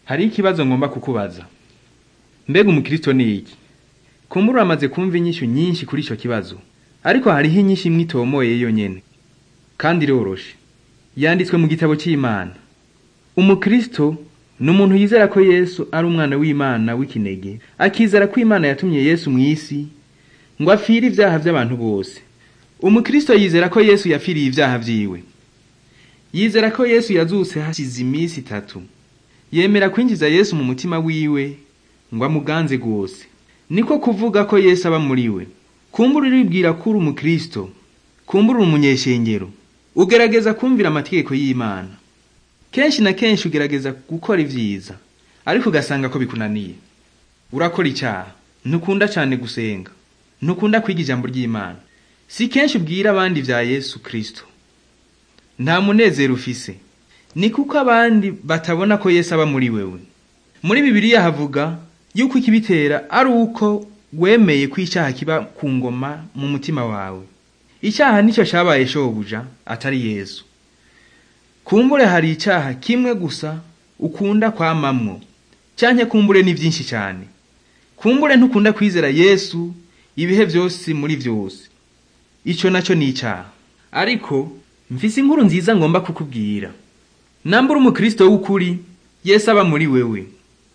Hariho ikibazo ngomba kukubaza. Mbega umukristo ni iki? Kumbura uramaze kumva inyishu nyinshi kuri ico kibazo. Ariko hariho inyishu imwe itomoye yonyene. Kandi iroroshe. Yanditswe mu gitabo c'Imana. Umukristo ni umuntu yizera ko Yesu ari umwana w'Imana w'ikinege, akizera ko Imana yatumye Yesu mw'isi ngo apfire ivyaha vy'abantu bose. Umukristo yizera ko Yesu yapfiriye ivyaha vyiwe. Yizera ko Yesu yazutse hashize imisi itatu. Yemera kwinjiza Yesu mu mutima wiwe ngo amuganze gose. Niko kuvuga ko Yesu aba muri we. Kumbura uribwira ko uri umukristo, kumbura uri umunyeshengero, ugerageza kumvira amategeko y'Imana. Kenshi na kenshi ugerageza gukora ivyiza, ariko ugasanga ko bikunaniye. Urakora icaha, ntukunda cane gusenga, ntukunda kwiga ijambo ry'Imana. Si kenshi ubwira abandi vya Yesu Kristo. Nta munezero ufise. Ni kuko abandi batabona ko Yesu aba muri wewe. Muri Bibiliya havuga yuko ikibitera ari uko wemeye ko icaha kiba ku ngoma mu mutima wawe. Icaha nico cabaye shobuja atari Yesu. Kumbure hari icaha kimwe gusa ukunda kwamamwo, canke kumbure ni vyinshi cane. Kumbure ntukunda kwizera Yesu ibihe vyose muri vyose. Ico naco ni icaha. Ariko mfise inkuru nziza ngomba kukubwira. Nambura umukristo w'ukuri, Yesu aba muri wewe.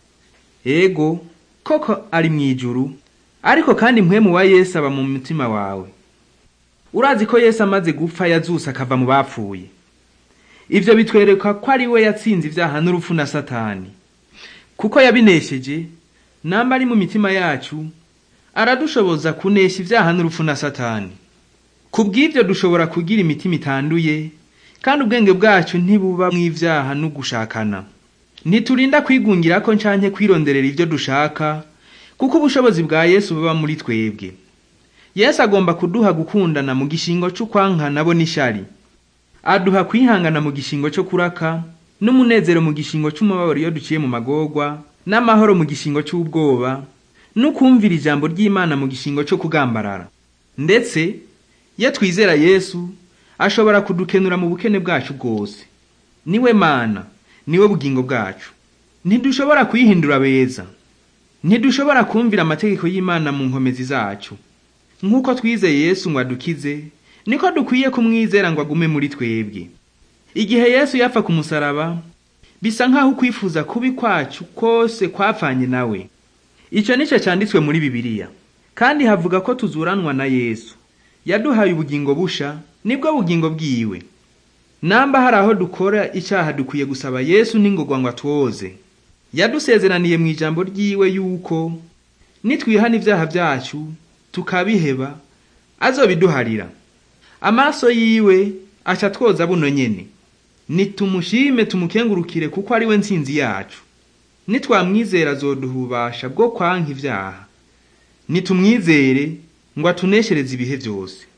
Ego, koko ari mw'ijuru, ariko kandi mpwemu wa Yesu aba mu mutima wawe. Urazi ko Yesu amaze gupfa yazuse akava mu bapfuye. Ivyo bitwereka ko ari we yatsinze ivyaha n'urupfu na Satani. Kuko yabinesheje, namba ari mu mitima yacu, aradushoboza kunesha ivyaha n'urupfu na Satani. Kubw'ivyo dushobora kugira imitima itanduye, kandi ubwenge bwacu ntibuba mw'ivyaha no gushakana. Ntiturinda kwigungirako canke kwironderera ivyo dushaka, kuko ubushobozi bwa Yesu buba muri twebwe. Yesu agomba kuduha gukundana mu gishingo c'ukwankana bo n'ishari. Aduha kwihangana mu gishingo co kuraka, n'umunezero mu gishingo c'umubabaro iyo duciye mu magorwa, n'amahoro mu gishingo c'ubwoba, n'ukwumvira ijambo ry'Imana mu gishingo co kugambarara. Ndetse, iyo twizera Yesu, ashobora kudukenura mu bukene bwacu bwose. Niwe Mana, niwe bugingo bwacu. Ntidushobora kwihindura beza. Ntidushobora kumvira amategeko y'Imana mu nkomezi zacu. Nk'uko twizeye Yesu ngo adukize, niko dukwiye kumwizera ngo agume muri twebwe. Igihe Yesu yapfa ku musaraba, bisa nk'aho ukwifuza kubi kwacu kose kwapfanye nawe. Ico nico canditswe muri Bibiliya. Kandi havuga ko tuzuranwa na Yesu. Yaduhaye ubugingo busha, nibwo bugingo bwiwe. Namba hari aho dukora icaha dukwiye gusaba Yesu n'ingogwa ngo atwoze. Yadusezeraniye mw'ijambo ryiwe yuko nitwihana ivyaha vyacu tukabiheba azobiduharira. Amaso yiwe aca twoza buno nyene. Nitumushime tumukengurukire kuko ari we ntsinzi yacu. Nitwamwizera azoduha ububasha bwo kwanka ivyaha. Nitumwizere ngo atuneshereze ibihe vyose.